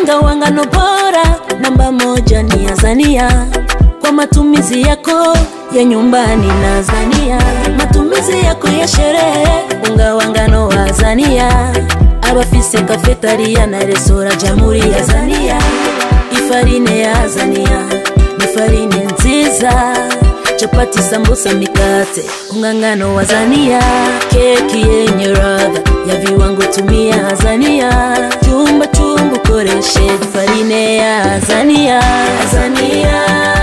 unga wa ngano bora namba moja ni Azania kwa matumizi yako ya nyumbani na Azania, matumizi yako ya sherehe, unga wa ngano wa Azania abafise kafetaria na resora Jamhuri ya Azania, ifarine ya Azania ni farine nziza chapati, sambusa, mikate, unga ngano wa Azania, keki yenye ladha ya viwango, tumia Azania, chumba chungu koreshe farine ya Azania, Azania.